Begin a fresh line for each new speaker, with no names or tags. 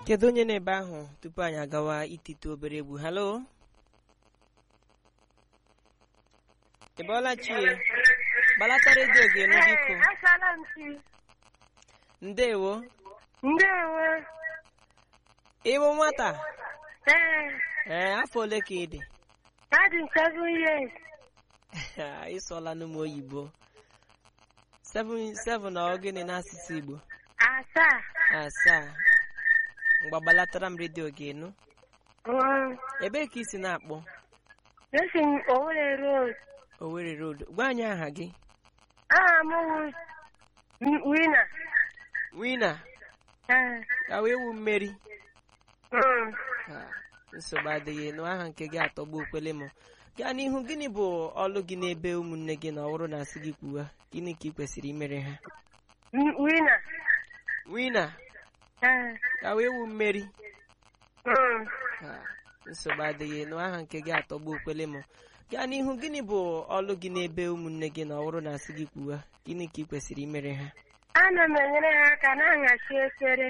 kedu onye na-ebe ahụ tupu anyị agawa itite obere egwu halo ị bọọla chie gbalata redio gị enu biko
Asala m chi.
ndewo
Ndewo.
ịwụ nwata
Ee,
ee afọ ole ka ị dị
adị m seven years.
ị sụọla n'ụmụ oyibo seven seven ọ gịnị n'asụsụ igbo
Asaa.
asaa mgbagbalatara m redio gị enu
Um,
ebee ka ị si na-akpọ
esi m Owerri Road.
Owerri Road gwa anyị aha gị
Aha m wụ M- Winner.
wina
Ee,
ya wee wu mmeri
um,
Ah, nsogbu adịghị nụ aha nke gị atọgbu okwele m gaa n'ihu gịnị bụ ọlụ gị n'ebe ụmụnne gị na ọhụrụ na-asị gị kwuwa gịnị ka ị kwesịrị imere ha
M- Winner.
wina
Ee,
ya wee wu mmeri
um,
Ah, nsogbu adịghị nụ aha nke gị atọgbu okwele m gaa n'ihu gịnị bụ ọlụ gị n'ebe ụmụnne gị na ọhụrụ na-asị gị kwuwa gịnị ka ị kwesịrị imere ha
ana m enyere ha aka na-ahachi efere